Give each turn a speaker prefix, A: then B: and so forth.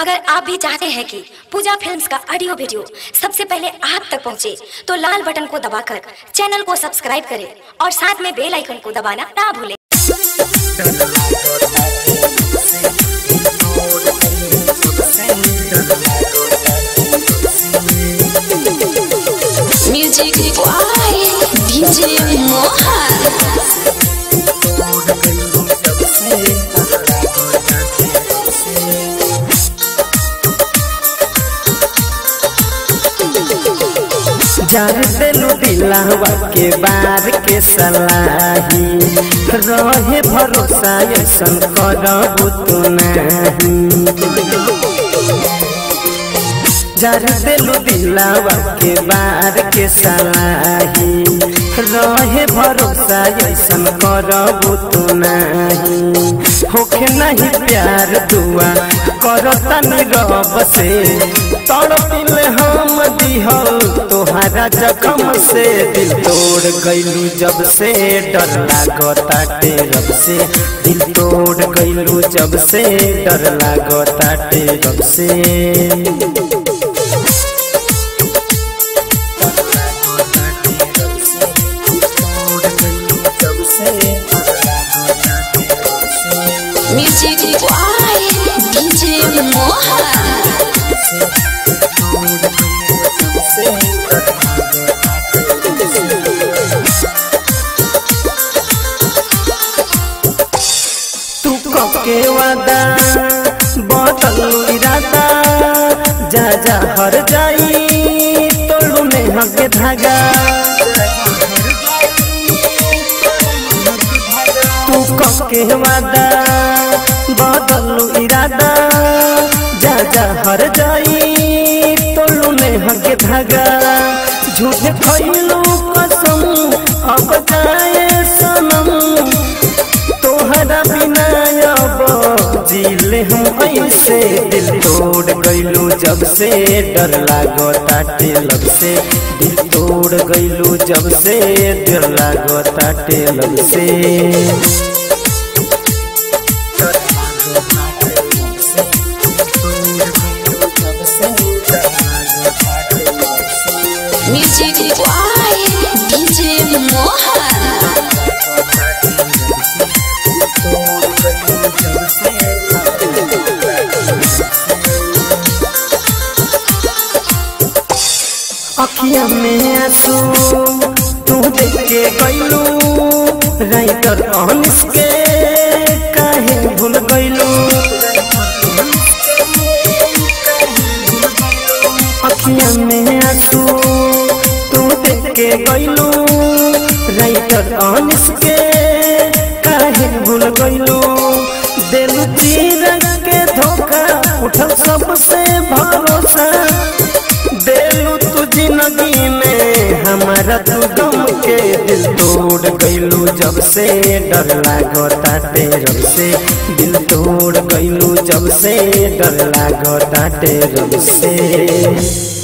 A: अगर आप भी चाहते हैं कि पूजा फिल्म्स का ऑडियो वीडियो सबसे पहले आप तक पहुंचे, तो लाल बटन को दबाकर चैनल को सब्सक्राइब करें और साथ में बेल आइकन को दबाना ना भूलें
B: Music by DJ Mohan.
C: जार देलू दिलावा के बार के सलाही रहे भरोसा ऐसन करबू तू नहीं जार देलू दिलावा के बार के सलाही रहे भरोसा ऐसन करबू तू नहीं होखे नहीं प्यार दुआ करो तनी रब से तड़पिल हम दिहल तोहरा जखम से दिल तोड़ गइलू जब से डर लागताटे रब से दिल तोड़ गइलू जब से डर लागताटे रब से
B: Music by DJ Mohan.
C: तू के वादा बदल इरादा जा जा हर जाई तोड़ू में हके धागा तू के वादा बदल इरादा जा जा हर जाई तोड़ू में हके धागा झूठे खैलू कसम अब जाए सनम तोहरा बिना अब जीले हम ऐसे दिल तोड़ गइलू जब से डर लागो ताटे लब से दिल तोड़ गइलू जब से डर लागो ताटे लब से
B: Music by DJ Mohan.
C: अखिया में आंसू तू देख के गइलू राइटर अनिस के काहे भूल गइलू अखिया में आंसू तू देख के गइलू राइटर अनिस के काहे भूल गइलू दिल चीर के धोखा उठल सबसे भरोसा देलू तू जिंदगी में हमारा तू गम के दिल तोड़ गइलू जब से डर लागो ताटे रब से दिल तोड़ गइलू जब से डर लागो ताटे रब से